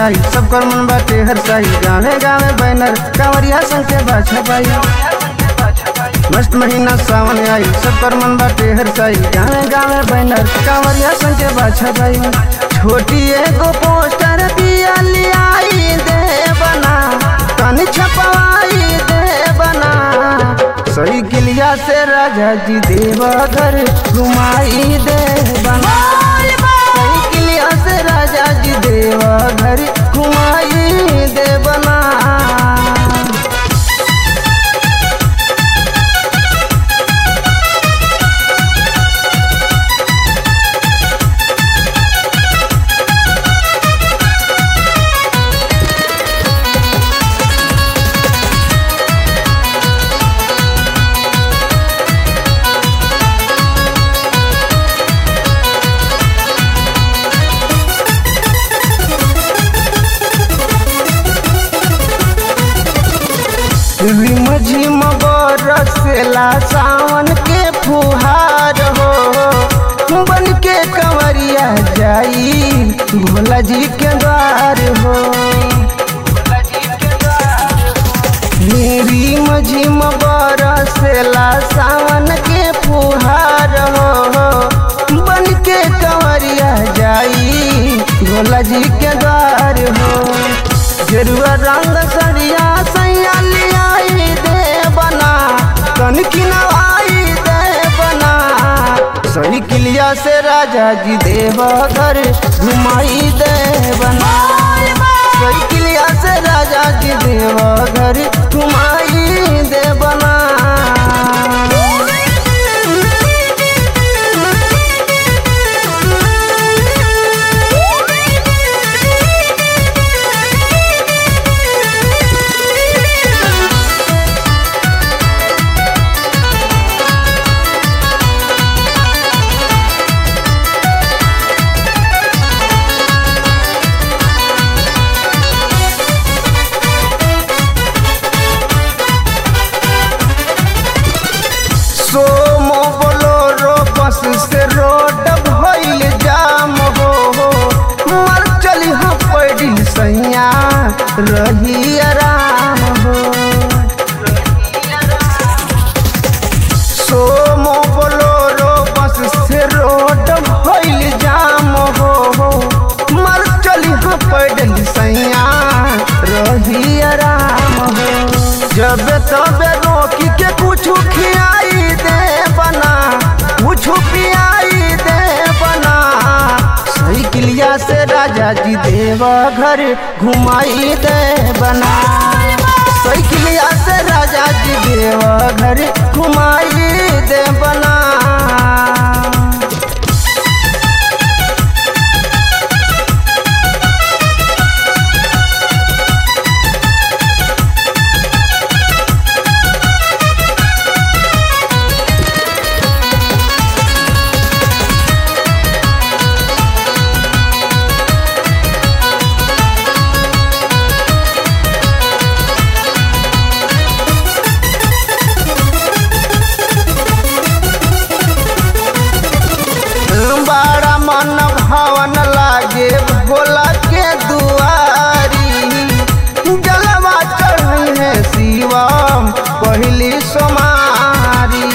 आई सब कर मन बाटे हर साई गावे गावे बैनर कांवरिया संग के बाछा पाई मस्त महीना सावन आई सब कर मन बाटे हर साई गावे गावे बैनर कांवरिया संग के बाछा पाई छोटी एगो पोस्टर दिया लियाई दे बना तनी छपवाई दे बना सही किलिया से राजा जी देवघर घुमाई दे बना सही किलिया से राजा जी देवघर घुमाई दे बना रिम झिम बरसेला सावन के फुहार हो बन के कंवरिया जाई भोला जी के द्वार हो रिम झिम बरसेला सावन के फुहार हो बन के कंवरिया जाई भोला जी के द्वार हो गेरुआ रंग सरिया सैया लियाई दे बना कन किनवाई दे बना सही किलिया से राजा जी देवघर घुमाई दे बना सही किलिया से राजा जी देवघर घुमाई दे बना सोमो बोलोरो बस से रोड भइल जाम हो मर चली हाँ पैडिल सैया रही आराम हो सोमो बोलोरो बस से रोड भइल जाम हो मर चली हाँ पैडिल सैया रही आराम हो जब तबे रोकी के कुछ खियाई दे बना कुछ पियाई दे बना सही किलिया से राजा जी देवघर घुमाई दे बना सही किलिया से राजा जी देवघर घुमाई दे बना बड़ा मन भवन लागे भोला के दुआरी जलवा चढ़ी है शिवम पहली सोमारी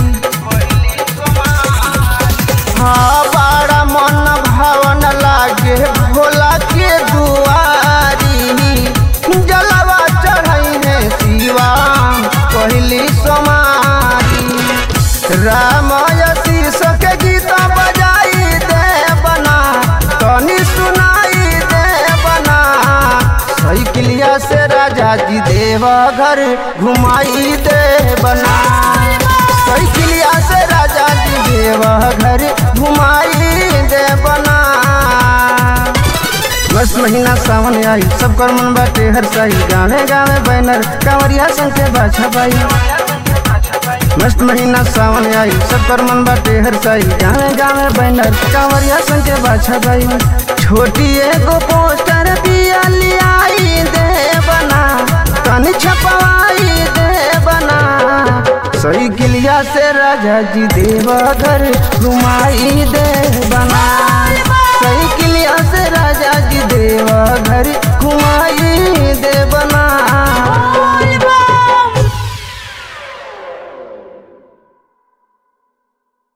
हाँ बड़ा मन भवन लागे भोला के दुआरी जलवा चढ़ी है शिवम पहली सोमारी रामय शीर्ष के गीत बजाई दे बना तनी सुनाई दे बना सही किलिया से राजा जी देवघर घुमाई दे बना सही किलिया से राजा जी देवघर घुमाई दे बना बस महीना सावन आई सब कर मन बाटे हर साई गावे गावे बैनर कांवरिया संग के बाछा पाई मस्त महीना सावन आई सब कर मन बाटे हर साई गावे गावे बैनर कांवरिया संग के बाछा पाई छोटी एगो पोस्टर दिया लियाई दे बना तनी छपवाई दे बना सही किलिया से राजा जी देवघर घुमाई दे